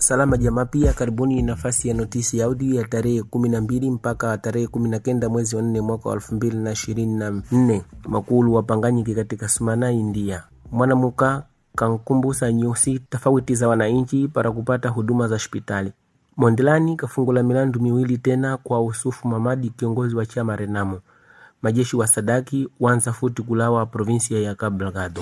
Salama Jamaa pia karibuni nafasi ya notisi ya audio ya tarehe kumi na mbili mpaka tarehe kumi na kenda mwezi wa nne mwaka wa elfu mbili na ishirini na nne makulu wapanganyiki katika Sumana, India. Mwanamuka kankumbusa nyusi tofauti za wananchi para kupata huduma za hospitali. Mondelani kafungula milandu miwili tena kwa Usufu Mamadi, kiongozi wa chama Renamo. Majeshi wa Sadaki wanza futi kulawa provinsia ya Cabo Delgado.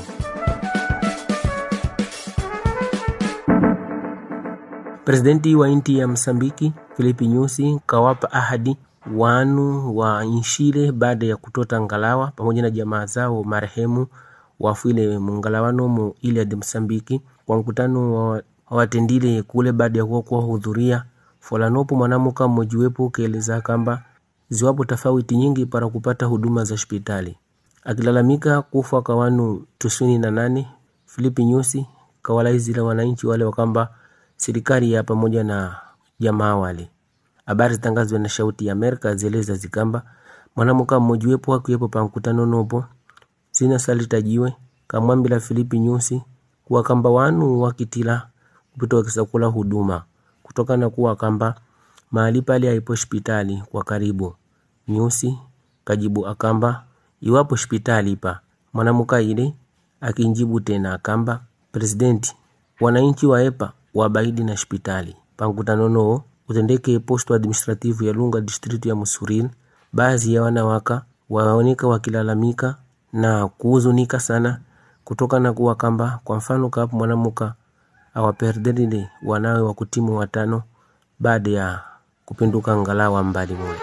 Presidenti wa inti ya Msambiki Filipi Nyusi kawapa ahadi wanu wa nshile baada ya kutota ngalawa pamoja na jamaa zao marehemu wafwile mungalawano mu ile ya Msambiki kwa mkutano wa watendile kule baada ya kuwa hudhuria folanopo mwanamuka mmojiwepo kaeleza kamba ziwapo tofauti nyingi para kupata huduma za hospitali akilalamika kufa kwa wanu tisini na nane Filipi Nyusi kawalaizila wananchi wale wakamba serikali ya pamoja na jamaa wale. Habari zitangazwa na Shauti ya Amerika zieleza zikamba mwanamuka mmojiwepo akiwepo pa mkutano nopo zina salitajiwe kamwambila Filipi Nyusi kuwa kamba wanu wakitila kupita wakisakula huduma kutokana kuwa kamba mahali pale haipo hospitali kwa karibu. Nyusi kajibu akamba iwapo hospitali pa mwanamuka ile akinjibu tena akamba presidenti wananchi waepa wabaidi na hospitali pankutano noo utendeke posto administrativu ya Lunga district ya Musuril. Baadhi ya wanawaka waoneka wakilalamika na kuhuzunika sana kutokana kuwa kamba kwa mfano kapo mwanamuka awaperdelile wanawe wa kutimu watano baada ya kupinduka ngalawa mbali mule.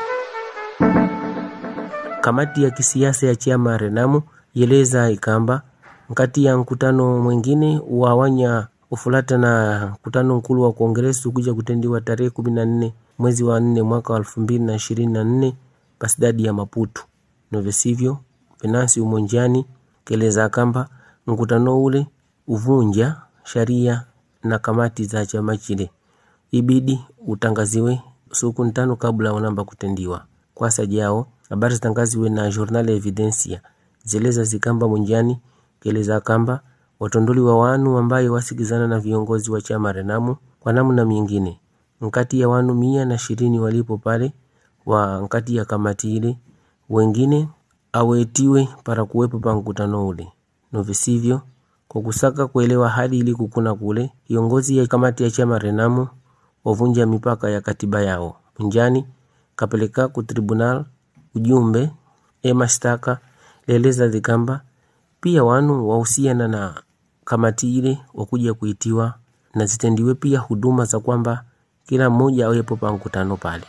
Kamati ya kisiasa ya chama Renamu yeleza ikamba nkati ya mkutano mwingine wawanya ufulata na mkutano mkulu wa kongresi kuja kutendiwa tarehe kumi na nne mwezi wa nne mwaka wa elfu mbili na ishirini na nne pasidadi ya Maputo novesivyo Venansi Umonjani keleza kamba mkutano ule uvunja sharia na kamati za chama chile ibidi utangaziwe siku ntano kabla wanamba kutendiwa kwasa jao habari zitangaziwe na Journal Evidencia zeleza zikamba Munjani keleza kamba watondoli wa wanu ambaye wasikizana na viongozi wa chama Renamu kwa namna mingine nkati ya wanu mia na ishirini walipo pale wa nkati ya kamati ile wengine awetiwe para kuwepo pa mkutano ule novisivyo kwa kusaka kuelewa hali ili kukuna kule kiongozi ya kamati ya chama Renamu wavunja mipaka ya katiba yao Munjani kapeleka ku tribunal ujumbe e mashtaka leleza dhikamba pia wanu wahusiana na kamati ile wakuja kuitiwa na zitendiwe pia huduma za kwamba kila mmoja awepo pa mkutano pale.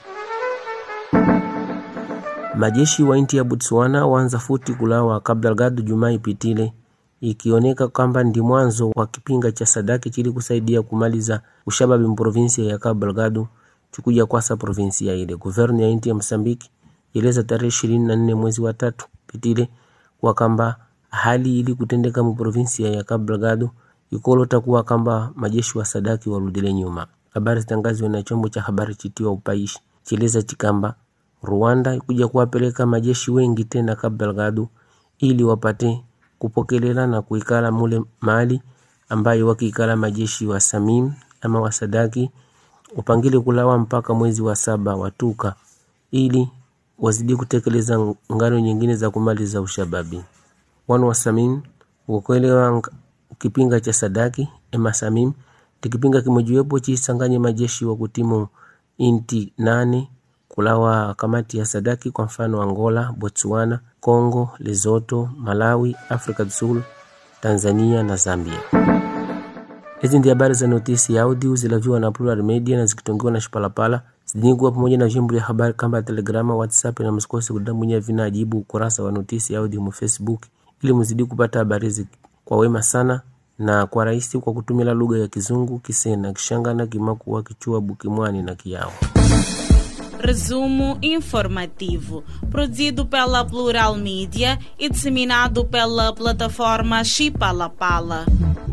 Majeshi wa inti ya Botswana waanza futi kulawa Cabo Delgado Jumaa ipitile, ikioneka kwamba ndi mwanzo wa kipinga cha Sadaki chili kusaidia kumaliza ushababi mprovinsia ya Cabo Delgado chukuja kwasa provinsia ile. Guvernu ya inti ya Msambiki ileza tarehe ishirini na nne mwezi wa tatu pitile kwa kamba hali ili kutendeka muprovinsia ya Cabo Delgado ikolota kuwa kamba majeshi wa Sadaki warudile nyuma. Habari zitangazwe na chombo cha habari chitiwa upaishi chileza chikamba Rwanda ikuja kuwapeleka majeshi wengi tena Cabo Delgado ili wapate kupokelela na kuikala mule mali ambayo wakiikala majeshi wa Samim ama wa Sadaki upangile kulawa mpaka mwezi wa saba watuka ili wazidi kutekeleza ngano nyingine za kumaliza ushababi wana wa Samim wakuelewa kipinga cha Sadaki ema Samim tikipinga kimojiwepo chisanganye majeshi wa kutimu inti nane kulawa kamati ya Sadaki kwa mfano Angola, Botswana, Congo, Lesotho, Malawi, Afrika du Sul, Tanzania na Zambia. Hizi ndi habari za notisi ya audio zilaviwa na Plural Media na zikitongiwa na Shipalapala zidingwa pamoja na vyombo vya habari kama Telegrama, WhatsApp na msikose kudamunya vina ajibu ukurasa wa notisi ya audio mu Facebook ili mzidi kupata habari hizi kwa wema sana na kwa rahisi kwa kutumia lugha ya Kizungu, Kisena, Kishangana, Kimakua, Kichua, Bukimwani na Kiao. Resumo informativo, produzido pela Plural Mídia e disseminado pela plataforma Chipalapala.